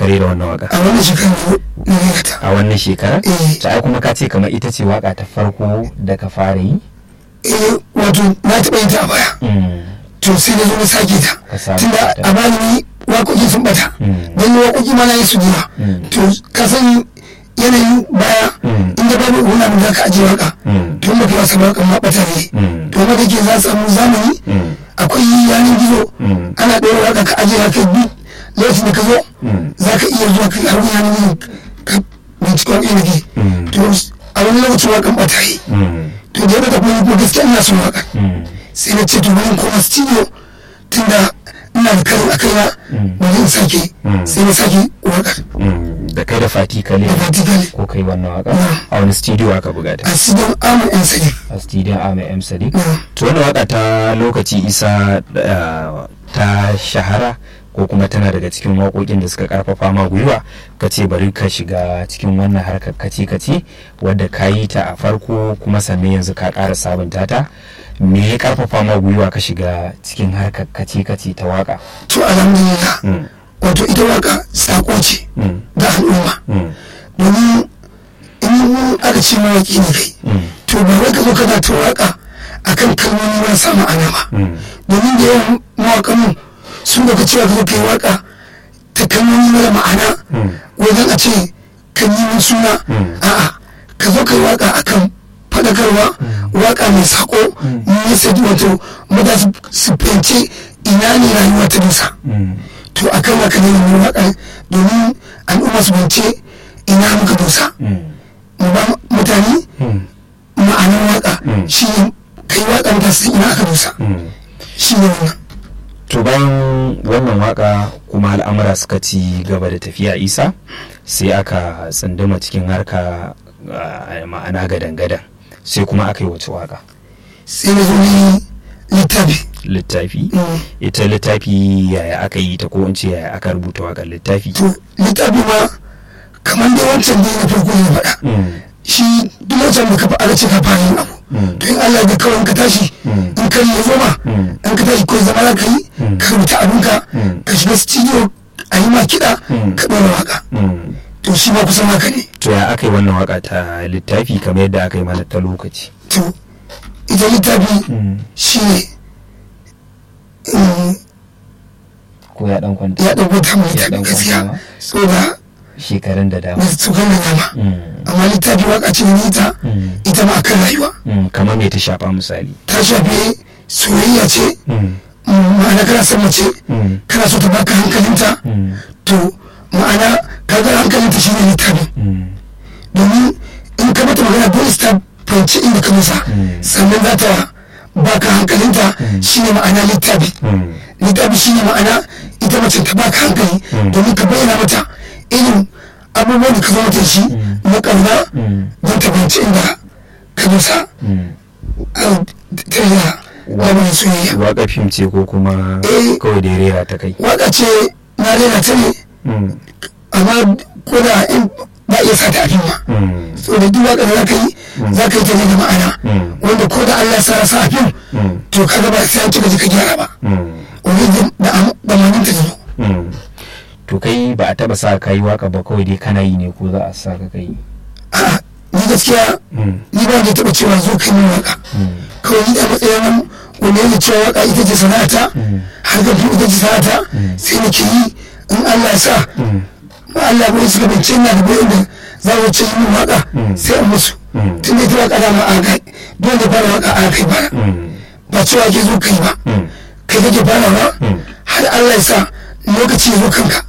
kare da wannan waka a wannan shekarar na rera ta a wannan shekara Eh. ta ai kuma ka ce kamar ita ce waka ta farko da ka fara yi eh wato na taɓa yin ta a baya Mm. to sai na zo na sake ta Ka sake tunda ta. a bani ni waƙoƙi sun bata Mm. don yi waƙoƙi ma na yi su jiwa Mm. to ka san yanayin baya Mm. inda babu wani abin da ka ajiye waka Mm. to in baka wasa waƙan ma bata ne Mm. to wanda ke za a samu zamani Mm. akwai yanar gizo Mm. ana ɗora waka ka ajiye haka duk lokacin da ka zo Mm. za ka iya zuwa ka har yanar gizo ka bincika waƙi da ke Mm. to a wani lokacin waƙan bata yi Mm. to da yadda kuma ko gaskiya ina son waƙa Mm. sai na ce to bari in koma studio tunda ina da karin akai na Mm. bari in sake Mm. sai na sake waƙar Mm. da kai da fati kale da vertical ko kai wannan waka Mm. a wani studio aka buga ta a studio amu yan sadiq a studio Ahmed M Sadiq Mm. to wannan waka ta lokaci isa uh, ta shahara ko kuma tana daga cikin waƙoƙin da suka karfafa ma gwiwa ka ce bari ka shiga cikin wannan harkar kace kace wadda ka yi ta a farko kuma sannan yanzu ka ƙara sabunta ta me ya karfafa ma gwiwa ka shiga cikin harkar kace kace ta waka to alhamdulillah Mm. wato ita waka sako ce Mm. ga al'umma Mm. domin in aka ce mawaƙi ne kai Mm. to ba wai ka zo kana ta waka akan kalmomi marasa ma'ana ba Mm. domin da yawan mawaƙan mu sun daga cewa ka zo kai waka ta kalmomi mara ma'ana Mm. wajen a ce kan yi min suna Mm. a'a ka zo kai waka akan faɗakarwa waka mai sako message wato mata su- su fahimci ina ne rayuwa ta dusa Mm. to akan haka ne mai waka domin al'umma su fahimci ina muka dusa Mm. mu ba mutane Mm. ma'anar waka Mm. shi ne kai waka da su ina aka dusa Mm. shi ne wannan to bayan wannan waka kuma al'amura suka ci gaba da tafiya isa sai aka tsunduma cikin harka ah, ma'ana gadan-gadan sai kuma aka yi wace waka sai na zo ni littafi littafi Mm. ita littafi yaya aka yi ta ko in ce yaya aka rubuta wakar littafi to littafi ma kamar dai wancan dai na farko ne faɗa Mm. shi duk wancan da ka aka ce ka fara yin abu Mm. to in Allah da kawai in ka tashi Mm. in ka yi zo ma Mm. in ka tashi ko zama za ka yi Mm. ka rubuta abinka Mm. ka shiga studio a yi ma kiɗa Mm. ka ɗora waka Mm. to shi ma kusan haka ne to ya aka yi wannan waka ta littafi kamar yadda aka yi mana ta lokaci to ita littafi Mm. shi ne mm, ko ya dan kwanta ya ɗauko ta mai Ya littafi ɗan gaskiya kwanta saboda shekarun da dama da tsokan da dama Mm. amma littafi waka ce ne ita Mm. ita ma akan rayuwa Mm. kamar me ta shafa misali ta shafi soyayya ce Mm. mm, ma'ana kana son mace Mm. kana so ta baka hankalinta Mm. to ma'ana kaga hankalinta shine littafin Mm. domin in ka mata magana dole su ta fahimci inda ka musa Mm. sannan za ta baka hankalinta shine ma'ana littafi Mm. littafi shine ma'ana ita mace ta baka hankali Mm. domin ka bayyana mata irin abubuwan da ka zo mata da shi na ƙauna Mm. don ta fahimci inda ka musa Mm. a ta yi lamarin soyayya Waƙa fim ce ko kuma Eh. kawai da ya rera ta kai. waka ce na rera ta ne Mm. amma ko da in ba iya sa ta a fim ba Mm. saboda duk waka da za ka yi za ka yi ta ne da ma'ana Mm. wanda ko da Allah sa sa a fim Mm. to kaga ba sai an cika ka gyara ba Mm. wani da am- da manin ta zo Mm. To kai ba a taba sa ka yi waka ba kawai dai kana yi ne ko za a sa ka kai. a ni gaskiya Mm. ni ba da taba cewa zo kai min waka Mm. kawai ni da matsayin nan wanda yake cewa waka ita ce sana'ata Mm. har ga ita ce sana'ata sai nake yi in Allah ya sa Mm. ba Allah bai suka bince ina da bayan da za mu ce min waka Mm. sai in musu Mm. tun da ita waka da ma a kai dole da fara waka a kai fara Mm. ba cewa ke zo kai ba Mm. kai kake farawa Mm. har Allah ya sa lokaci ya zo kanka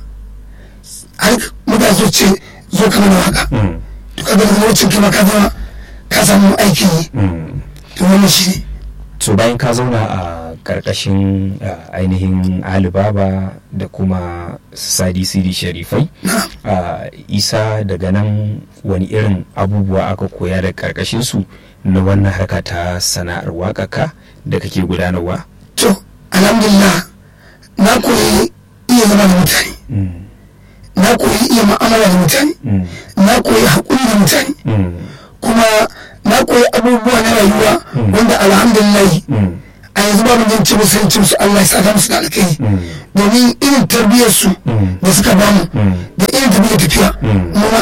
har mutane zo ce zo ka mana waka Mm. to kaga daga lokacin kai ma ka zama ka samu aikin yi Mm. to wannan shi ne so bayan ka zauna a karkashin uh, ainihin alibaba da kuma sadi sidi sharifai na uh, isa daga nan wani irin abubuwa aka koya da karkashin su na wannan harka ta sana'ar waƙaka da kake gudanarwa to alhamdulillah na koyi iya zama da mutane mm. na koyi iya ma'amala da mutane Mm. na koyi haƙuri da mutane Mm. kuma na koyi abubuwa na rayuwa Mm. wanda alhamdulillah Mm. a yanzu ba mu jin ci musu yancin su Allah ya saka musu da alkai Mm. domin irin tarbiyyar su Mm. da suka bamu Mm. da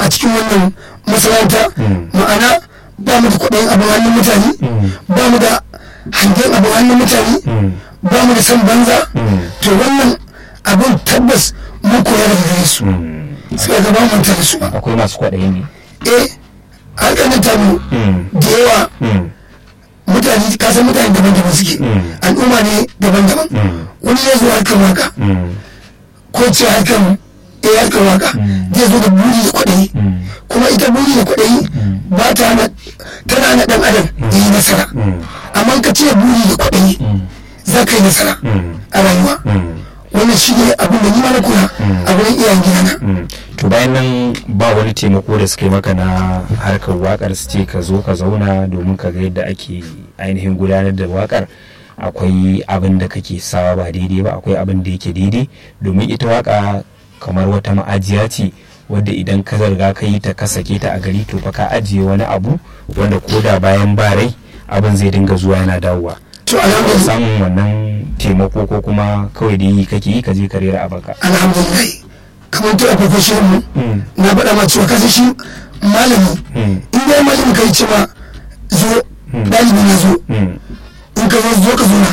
a cikin wannan masana'anta ma'ana ba mu da kwaɗayin abin hannun mutane ba mu da hangen abin hannun mutane ba mu da san banza to wannan abin tabbas mun koya daga gare su sai ga ba mu manta da su ba akwai masu kwaɗayi ne eh harkar nan tamu da yawa mutane kasan mutane daban-daban suke al'umma ne daban-daban wani ya zo harkar waka ko ce harkar eh harkar waka zai zo da buri da kwaɗayi kuma ita buri da kwaɗayi ba ta hana tana na ɗan adam ya yi nasara amma ka ce buri da kwaɗayi za ka yi nasara a rayuwa wannan shi ne abin da ni ma na koya a wurin iyayen gidana to bayan nan ba wani taimako da suka yi maka na harkar wakar su ce ka zo ka zauna domin ka ga yadda ake ainihin gudanar da wakar akwai abin da kake sawa ba daidai ba akwai abin da yake daidai domin ita waka kamar wata ma'ajiya ce wadda idan ka zarga ka yi ta ka sake ta a gari to fa ka ajiye wani abu wanda ko da bayan ba rai abin zai dinga zuwa yana dawowa to alhamdulillah samun wannan taimako ko kuma kawai da yi kake yi ka je ka rera abaka alhamdulillah kamar to a farko shirin mu na faɗa ma cewa kasa shi malami in dai malami kai ce ma zo ɗalibi na zo in ka zo zo ka zo na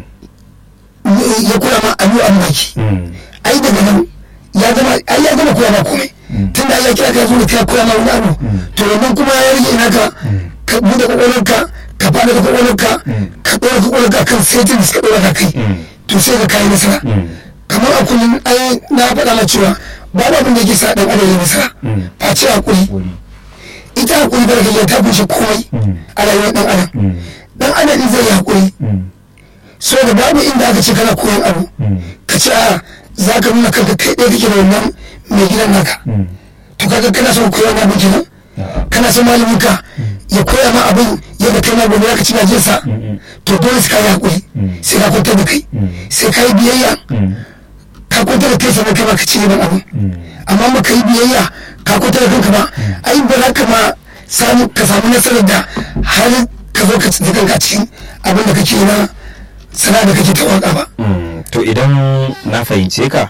ya koya ma abu an baki ai daga nan ya gama ai ya gama koya ma komai tunda Allah ya kira ka zo da ka koya ma wani abu to wannan kuma ya rage ina ka ka bude kwakwalwarka ka fada da kwakwalwarka ka ɗora kwakwalwarka kan setin da suka ɗora ka kai to sai ka kayi nasara kamar a kullum ai na faɗa ma cewa babu abin da yake sa ɗan adam ya nasara face hakuri ita hakuri barka ta kunshe komai a rayuwar ɗan adam ɗan adam zai yi hakuri so da babu inda aka ce kana koyon abu ka ce a za ka nuna kanka kai ɗaya kake da wannan mai gidan naka to kaga kana son koyon abu kenan kana son malamin ka ya koya ma abin yadda kai ma gobe za ka ci gajiyarsa to dole sai ka yi hakuri sai ka kwantar da kai sai ka yi biyayya ka kwantar da kai sannan kai ma ka ci gaban abin amma ba ka yi biyayya ka kwantar da kanka ba ai ba za ka ma samu ka samu nasarar da har ka zo ka tsinci kanka cikin abin da kake na sana da kake ta waka ba to idan na fahimce ka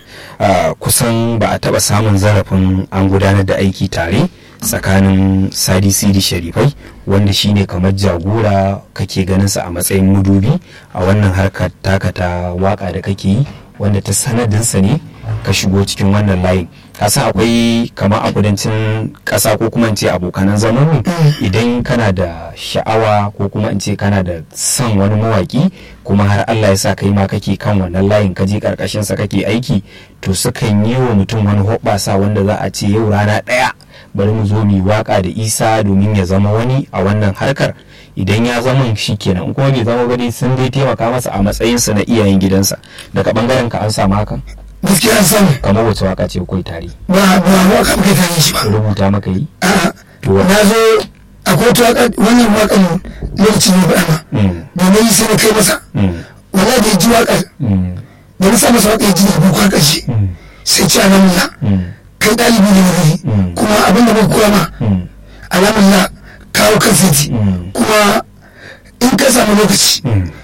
kusan ba a taba samun zarafin an gudanar da aiki tare tsakanin sadi sidi sharifai wanda shine kamar jagora kake ganin sa a matsayin mudubi a wannan harkar taka ta waka da kake yi wanda ta sanadinsa ne ka shigo cikin wannan layin kasan akwai kamar a kudancin ƙasa ko kuma in ce abokanan zamanmu idan kana da sha'awa ko kuma in ce kana da son wani mawaki kuma har Allah ya sa kai ma kake kan wannan layin ka je karkashin sa kake aiki to sukan yi wa mutum wani hoɓɓasa wanda za a ce yau rana ɗaya bari mu zo mu waka da isa domin ya zama wani a wannan harkar idan ya zama shi kenan in kuma bai zama ba sun dai taimaka masa a matsayinsa na iyayen gidansa daga bangaren ka an samu hakan gaskiya an samu kamar wace waka ce kai tare ba ba waka muka tare shi ba rubuta maka yi a'a to na zo akwai wata waka wannan wakan lokacin ne ba ma da na yi sai na kai masa wala da ya ji wakar da na sa masa waka ya ji da bukwa ƙarshe sai ci alamullah kai ɗalibi ne na gari kuma abin da muka koya ma alamullah kawo kan seti kuma in ka samu lokaci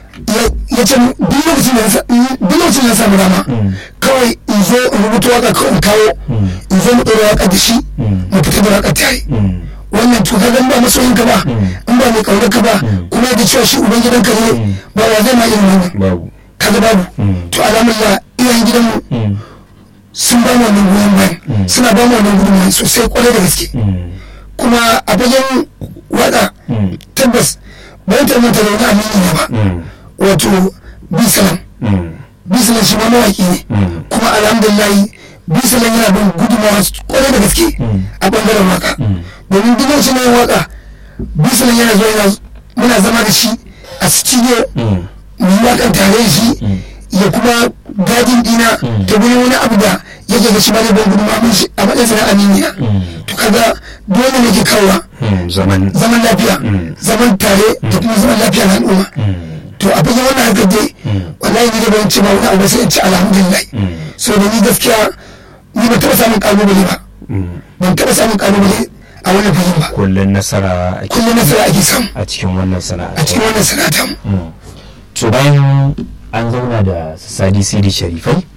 ya ce duk lokacin da na samu dama kawai in zo in rubuta waka kawai in kawo in zo mu ɗora waka da shi mu fita da waka tare wannan to ka ba masoyin ka ba in ba mai kaunar ka ba kuma da cewa shi uban gidanka ne ba wa zai ma irin wannan babu kaga babu to alhamdulillah iyayen gidanmu sun ba mu wannan goyon bayan suna ba mu wannan gudunmawa sosai kwarai da gaske kuma a fagen waka tabbas bayan tarmanta da wani amini ne ba wato bisalan bisalan shi ma mawaki ne kuma alhamdulillah bisalan yana bin gudunmawa kwarai da gaske a bangaren waka domin duk lokacin yin waka bisalan yana zuwa yana muna zama da shi a studio mu yi wakan tare da shi ya kuma gadin dina ta gurin wani abu da yake ga shi ma zai ban gudunmawa mun shi a matsayin sana aminiya to kaga dole ne ke kawowa zaman zaman lafiya zaman tare da kuma zaman lafiya na al'umma to a fagen wannan harkar dai wallahi ni da ban ce ba wani abu sai in ci alhamdulillah so da ni gaskiya ni ban taɓa samun kalubale ba ban taɓa samun kalubale a wannan fagen ba kullun nasara ake kullum nasara ake samu a cikin wannan sana'a a cikin wannan sana'a mu to bayan an zauna da sadi sidi sharifai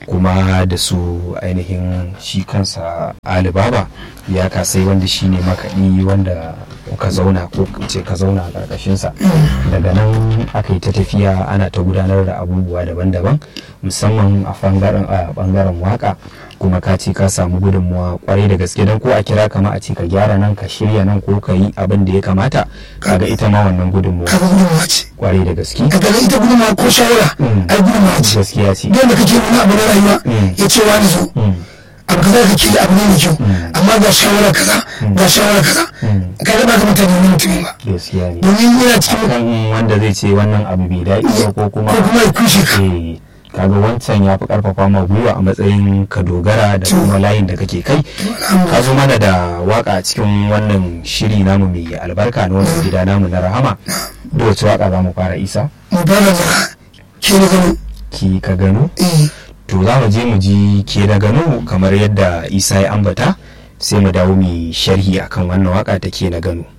kuma da su ainihin shi kansa alibaba ya kasai wanda shi ne makaɗi wanda ka zauna ko ce ka zauna a ƙarƙashinsa daga nan aka yi ta tafiya ana ta gudanar da abubuwa daban-daban musamman a ɓangaren waka kuma ka ce ka samu gudunmuwa kwarai da gaske don ko a kira kama a ce ka gyara nan ka shirya nan ko ka yi abin da ya kamata kaga ita ma wannan gudunmuwa kaga gudunmuwa ce kwarai da gaske ka ga ita gudunmuwa ko shawara ai gudunmuwa ce gaskiya ce yadda kake wani abu na rayuwa ya ce wani zo abu kaza kake da abu ne mai kyau amma ga shawara kaza ga shawara kaza ka ga ba ka mutane wani mutumin ba gaskiya ne domin yana cikin kan wanda zai ce wannan abu bai daɗi ba ko kuma ko kuma ya kushe ka eh, kaga wancan ya fi karfafa ma gwiwa a matsayin ka dogara da kuma layin da kake kai ka zo mana da waka a cikin wannan shiri namu mai albarka na wannan gida namu na rahama da wace waka za mu fara isa mu ba da zara ke na gano ki ka gano eh to za mu je mu ji ke na gano kamar yadda isa ya ambata sai mu dawo mu sharhi akan wannan waka ta ke na gano